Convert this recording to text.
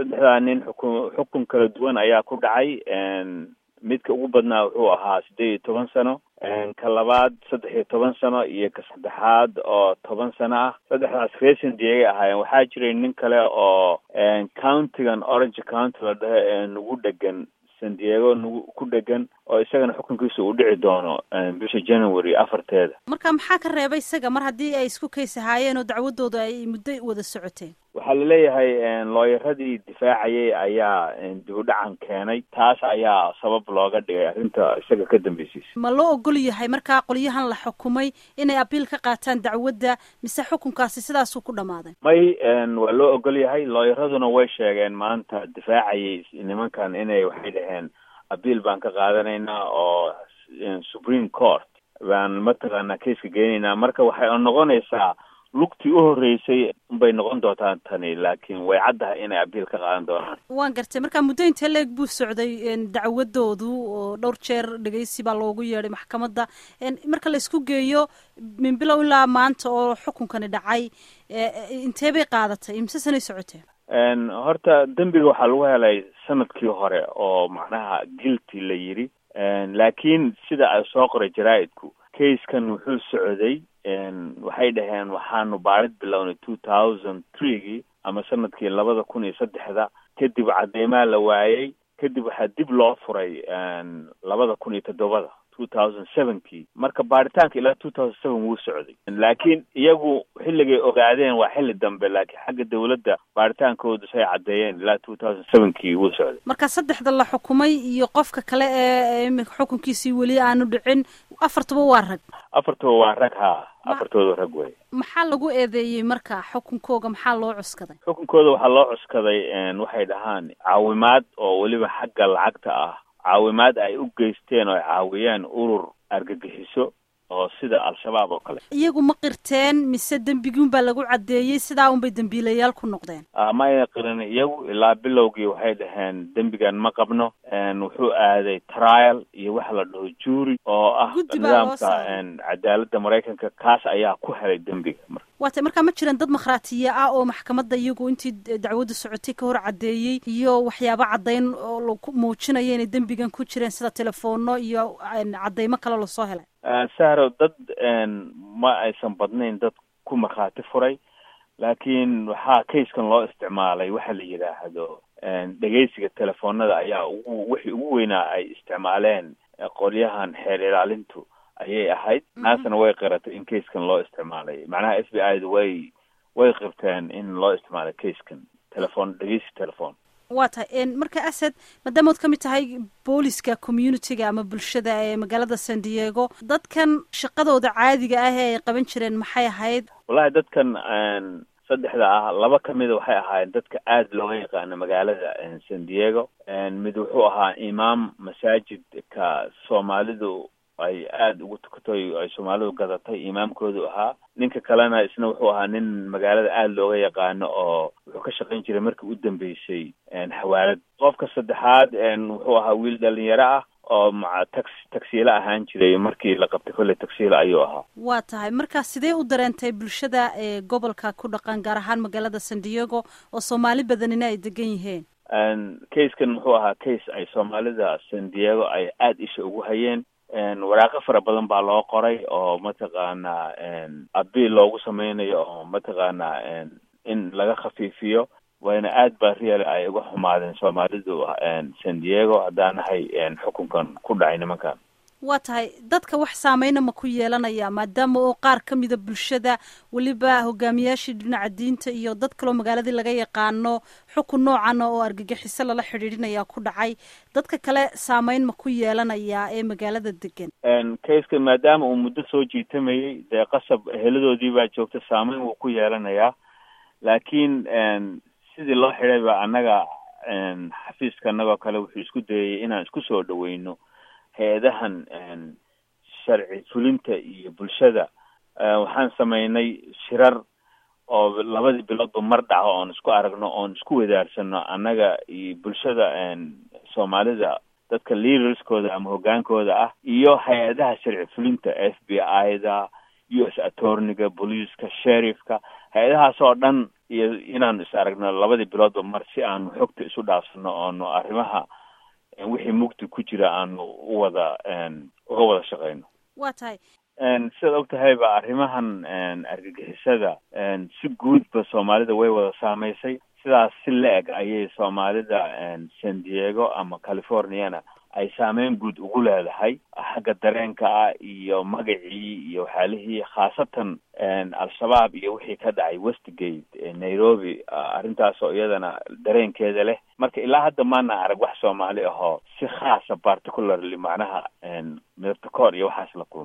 saddexdaa nin xukun xukun kala duwan ayaa ku dhacay midka ugu badnaa wuxuu ahaa siddeed iyo toban sano ka labaad saddex iyo toban sano iyo ka saddexaad oo toban sano ah saddexdaas reer diegay ahaayeen waxaa jiray nin kale oo countigan orange county la dhaho ee nagu dhegan san diego nagu ku dhegan oo isagana xukunkiisa uu dhici doono bisha january afarteeda marka maxaa ka reebay isaga mar haddii ay isku kays ahaayeen oo dacwadooda ay muddo wada socoteen waxaa laleeyahay looyaradii difaacayay ayaa dib u dhacan keenay taas ayaa sabab looga dhigay arrinta isaga ka dambeysaysa ma loo ogol yahay markaa qolyahan la xukumay inay abiil ka qaataan dacwadda mise xukunkaasi sidaasuu ku dhammaaday may waa loo ogol yahay looyaraduna way sheegeen maanta difaacayay nimankan inay waxay dhaheen abiil baan ka qaadanaynaa oo supreme court baan mataqaanaa kaiska geynaynaa marka waxay noqonaysaa lugtii u horreysay bay noqon doontaa tani laakiin way caddahay inay abiil ka qaadan doonaan waan gartay marka muddo intee leeg buu socday dacwadoodu oo dhowr jeer dhegeysi baa loogu yeedhay maxkamadda marka la isku geeyo min bilow ilaa maanta oo xukunkani dhacay intee bay qaadatay imse sanay socoteen horta dembiga waxaa lagu helay sanadkii hore oo macnaha guilty la yidhi laakiin sida ay soo qoray jaraa-idku kaiskan wuxuu socday waxay dhaheen waxaanu baarid bilownay two thousand threegii ama sanadkii labada kun iyo saddexda kadib cadeymaa la waayey kadib waxaa dib loo furay labada kun iyo toddobada two thousand sevenkii marka baaritaanka ilaa two thousand seven wuu socday laakiin iyagu xilligay ogaadeen waa xilli dambe laakiin xagga dawladda baaritaankoodu say caddeeyeen ilaa two thousand sevenkii wuu socday marka saddexda la xukumay iyo qofka kale ee iminka xukunkiisii weli aanu dhicin afartuba waa rag afartuba waa rag haa afartooda rag wey maxaa lagu eedeeyey marka xukunkooga maxaa loo cuskaday xukunkooda waxaa loo cuskaday waxay dhahaan caawimaad oo weliba xagga lacagta ah caawimaad ay u geysteen oo ay caawiyeen urur argagixiso oo sida al-shabaab oo kale iyagu ma qirteen mise dembigiun baa lagu caddeeyey sidaa unbay dembiilayaal ku noqdeen ma ayna qirin iyagu ilaa bilowgii waxay dhaheen dembigan ma qabno wuxuu aaday trial iyo waxa la dhaho juuri oo ah nidaamka cadaaladda maraykanka kaas ayaa ku helay dembiga waata markaa ma jiraan dad makhraatiya ah oo maxkamadda iyagu intii dacwaddu socotay ka hor caddeeyey iyo waxyaabo caddayn oo laku muujinaya inay dembigan ku jireen sida telefoonno iyo caddaymo kale lasoo helay sahro dad ma aysan badnayn dad ku markhaati furay laakiin waxaa kaiskan loo isticmaalay waxa la yidhaahdo dhegeysiga telefoonada ayaa ugu wixii ugu weynaa ay isticmaaleen qolyahan xeer ilaalintu ayay ahayd naasna way qiratay in kaiskan loo isticmaalay macnaha f b i da way way qirteen in loo isticmaalay kaiskan telefoon dhegeysi telefoon waa tahay marka asad maadaama ood ka mid tahay booliska communitiga ama bulshada ee magaalada san diego dadkan shaqadooda caadiga ah ee ay qaban jireen maxay ahayd wallahi dadkan saddexda ah laba ka mida waxay ahaayeen dadka aada looga yaqaano magaalada san diego mid wuxuu ahaa imaam masaajidka soomaalidu ay aada ugu tukatay ay soomaalidu gadatay imaamkoodu ahaa ninka kalena isna wuxuu ahaa nin magaalada aada looga yaqaano oo wuxuu ka shaqayn jiray markii u dambeysay xawaalad qofka saddexaad wuxuu ahaa wiil dhalinyaro ah oo maca tax tagsiilo ahaan jiray markii la qabtay kolley tagsiilo ayuu ahaa waa tahay marka sidee u dareentay bulshada ee gobolka ku dhaqan gaar ahaan magaalada san diego oo soomaali badanina ay degan yihiin kaiskan wuxuu ahaa case ay soomaalida san diego ay aada isha ugu hayeen waraaqo fara badan baa loo qoray oo mataqaanaa abiil loogu sameynayo oo mataqaanaa in laga khafiifiyo wayna aad baa real ay uga xumaadeen soomaalidu san diego haddaanahay xukunkan ku dhacay nimankan waa tahay dadka wax saameyna ma ku yeelanaya maadaama oo qaar ka mida bulshada weliba hogaamiyaashii dhinaca diinta iyo dad kaloo magaaladii laga yaqaano xukun noocan oo argagixiso lala xidhiidhinaya ku dhacay dadka kale saameyn ma ku yeelanayaa ee magaalada degan kaiska maadaama uu muddo soo jiitamayey dee qasab heladoodii baa joogta saameyn wuu ku yeelanayaa laakiin sidii loo xidhay ba annaga xafiiska annagoo kale wuxuu isku dayay inaan isku soo dhaweyno hay-adahan sharci fulinta iyo bulshada waxaan sameynay shirar oo labadii biloodba mar dhaco oon isku aragno oon isku wadaarsano annaga iyo bulshada soomaalida dadka leaderskooda ama hogaankooda ah iyo hay-adaha sharci fulinta f b i da u s attorniga booliiska sheriffka hay-adahaas oo dhan iyo inaanu is aragno labadii biloodba mar si aanu xogta isu dhaafsano oonu arrimaha wixii mugdi ku jira aanu u wada uga wada shaqeyno waa tahay sidaad og tahayba arrimahan argagixisada si guudba soomaalida way wada saameysay sidaas si la-eg ayay soomaalida san diego ama californiana ay saameyn guud ugu leedahay xagga dareenka ah iyo magacii iyo waxyaalihii khaasatan al-shabaab iyo wixii ka dhacay westgate nairobi arrintaasoo iyadana dareenkeeda leh marka ilaa hadda maana arag wax soomaali ahoo si khaasa particularly macnaha midabta koor iyo waxaas la kulma